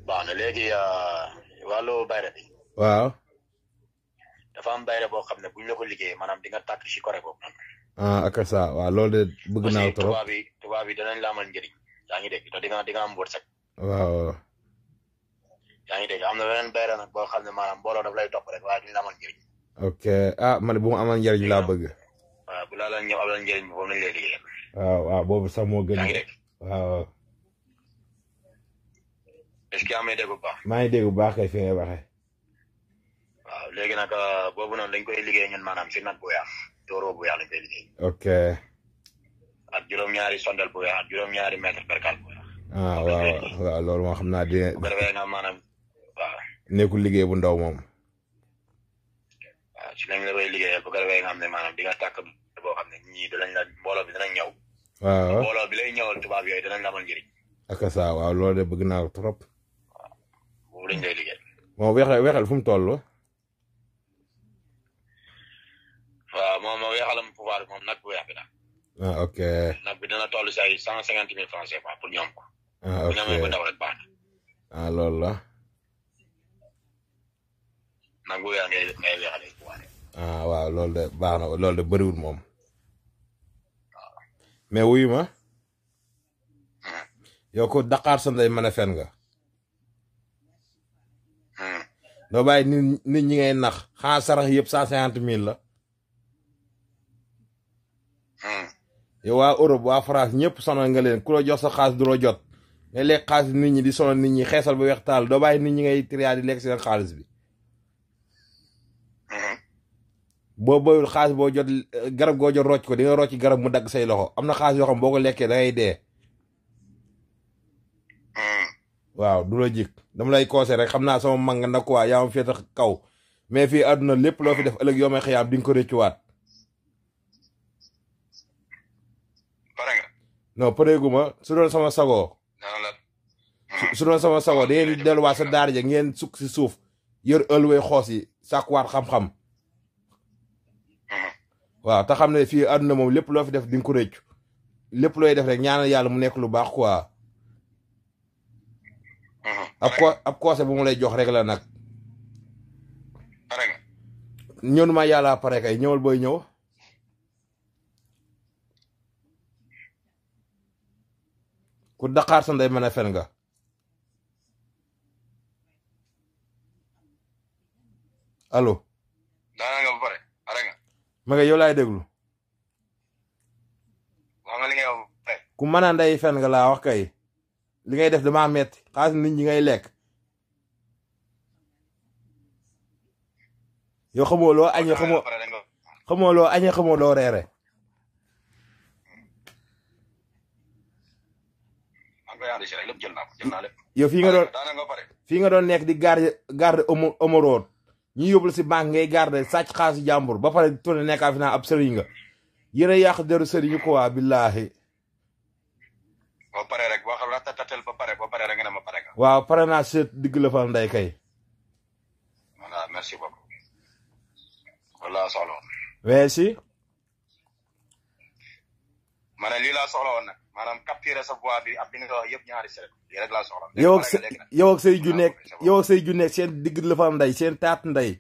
baax na léegi wàllu bayre bi waaw dafa am bayre boo xam ne buñ la ko liggéeyee maanaam di nga tàkk si koré boobu noonu. ah ak ça waaw loolu de bëgg naa aussi trop tubaab yi tubaab yi danañ la amal njëriñ yaa ngi dégg te di nga di nga am wërsëg waaw yaa ngi dégg am na beneen bayre nag boo xam ne maanaam mbooloo daf lay topp rek waaye duñ la amal njëriñ ok ah man bu mu amal njariñ laa bëgg waaw bu laa la ñëw amal njëriñ bi boobu lañ lay liggéeyal waaw waaw boobu sax moo gën yaa ngi dégg waaw est-ce que amee dégg bu baax maa ngi dégg bu baax kay fi ngay waxee waaw léegi nag boobu noonu dañ koy liggéey ñun maanaam si nag bu weex tóoroo bu weex lañ koy liggéey ok ak juróom-ñaari sondel bu weex ak juróom-ñaari mètre percal bu weex ah waaw waaw loolu moo xam naa di bu ko defee nga maanaam waaw nekkul liggéey bu ndaw moom waaw si lañ la koy liggéeyal bu ko defee nga xam ne maanaam di nga tàkk boo xam ne ñii danañ la mbooloo bi danañ ñëw waaw mbooloo bi lay ñëwal tubaab yooyu danañ la amal njëriñ ak ça waaw loolu de bëgg naa ko trop boobu lañ lay liggéey moom weexal weexal fu mu toll waaw moom moo weexalam pouvoir bi moom nag bu weex bi la ah ok nag bi dana toll si ay cent cinquante mille francs CFA pour ñoom ko ah bu ok ñu amee bu ndaw rek baax na ah loolu la nag bu weex ngay ngay weexalee pouvoir ah waaw loolu de baax na loolu de bëriwul moom mais wuyu ma yow ko Dakar sa ndey mën a fen nga Hmm. doo bàyyi nit nit ñi ngay nax xanaa sarax yëpp cent cinquante mille la Hmm. yow waa Europe waa France ñëpp sonal nga leen ku la jox sa xaalis du la jot ngay lekk xaalis nit ñi di sonal nit ñi xeesal ba weex taal doo bàyyi nit ñi ngay triyaa di lekk seen xaalis bi Hmm. boo boyul xaalis boo jot garab goo jot rocc ko di nga rocc garab mu dagg say loxo am na xaalis yoo xam boo ko lekkee da ngay dee Hmm. waaw du la jik dama lay koose rek xam naa sama mag nga nag quoi yaa ma féete kaw mais fii àdduna lépp loo fi def ëllëg yoo may xëyaam di nga ko rëccuwaat pare nga non pareeguma su doon sama sagoo dana la su- su doon sama sagoo da ngeen di delluwaat sa daara ja ngeen sukk si suuf yor ëlwee xoos yi sàkkuwaat xam-xam Hmm. waaw te xam ne fii àdduna moom lépp loo fi def di nga ko rëccu lépp looy def rek ñaanal yàlla mu nekk lu baax quoi Hmm. ab ko ab koose bu mu lay jox rek la nag pare nga ñëw ma yàlla pare kay ñëwal booy ñëw ku daqaar sa ndey mën a fen nga allo daana nga ba pare pare nga ma nga yow laay déglu wax nga li ngay wax ba pare ku mën a ndey fen nga laa wax kay li ngay def damaa metti xaalis nit ñi ngay lekk yow xamoo loo añee xamoo pare da nga xamoo loo añee xamoo loo reere maa ngi koy enregistré rek lépp jël naa ko jël naa lépp yow fii nga doon daana nga ba pare fii nga doon nekk di garde garde omo omoroon ñu yóbbul si banque ngay garde sàcc xaalis jàmbur ba pare tourné nekkaa fi naa ab sëriñ nga yéen a yàq deru sëriñu ko waa billaahi ba pare rek boo xam ratatatel ba pare ba pare rek nga ne ma pare nga waaw pare naa seet digg la fa ndey kay voilà merci beaucoup wala soxla woon weesi ma ne lii laa soxla woon nag maanaam capturer sa voix bi ak li nga wax yëpp ñaari seret lii rek laa soxla yow ak Léegi sa pare nga léegi nag. yow ak say ju nekk c'est bon. yow ak say ju nekk seen digg la fa ndey seen taat ndey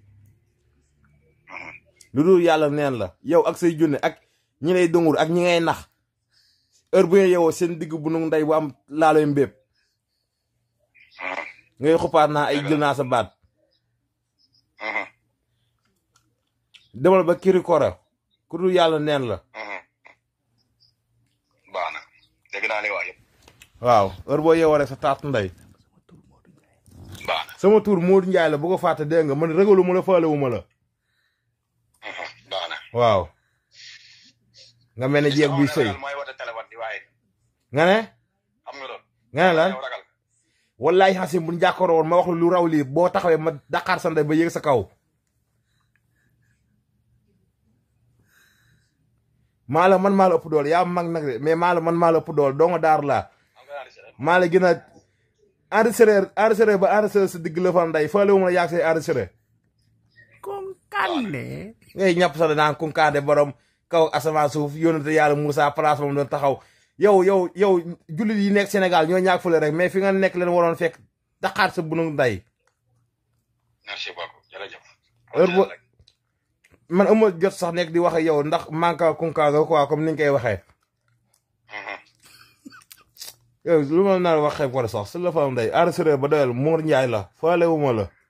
lu dul yàlla neen la yow ak say junne ak ñi lay dungur ak ñi ngay nax heure bu ngeen yowoo seen digg bu nu ndey bu am laaloy mbépp Mhm. ngay xuppaat naa ay jël naa sa baat Mhm. demal ba kiri kora ku dul yàlla neen la Mhm. baax na dégg naa li nga wax yëpp waaw heure boo yeewoo rek sa taat ndey baax na sama tur Modou Ndiaye la bu ko fàtte dégg nga man ragalu ma la faalewu ma la Mhm. baax na waaw nga mel ne jeeg buy sëy mooy woote téléphone di waaye nga ne xam nga loolu nga ne lan yow ragal wallaay xasim bu ñu jàkkaaroo woon ma wax la lu raw lii boo taxawee ma daqaar sa ndey ba yéeg sa kaw maa la man maa la ëpp dool yaa mag nag de mais maa la man maa la ëpp dool doo nga daar laa am nga enregistré maa la gën a enregistré enregistré ba enregistré sa digg la fa ndey faale wu ma la yaag say enregistré Konkande. ngay ñàpp sa naan kunkaande borom kaw asamaan suuf yónnate yàlla Moussa place moom doon taxaw yow yow yow jullit yi nekk Sénégal ñoo ñaag fële rek mais fi nga nekk leen waroon fekk daqaar sa bunu nday merci beaucoup jërëjëf heure bu man amul jot sax nekk di wax ak yow ndax manka kunkaaga quoi comme ni nga koy waxee yow lu ma nar wax xeeb ko sax su la fa am day enregistré ba doyal Mour Ndiaye la faale wu ma la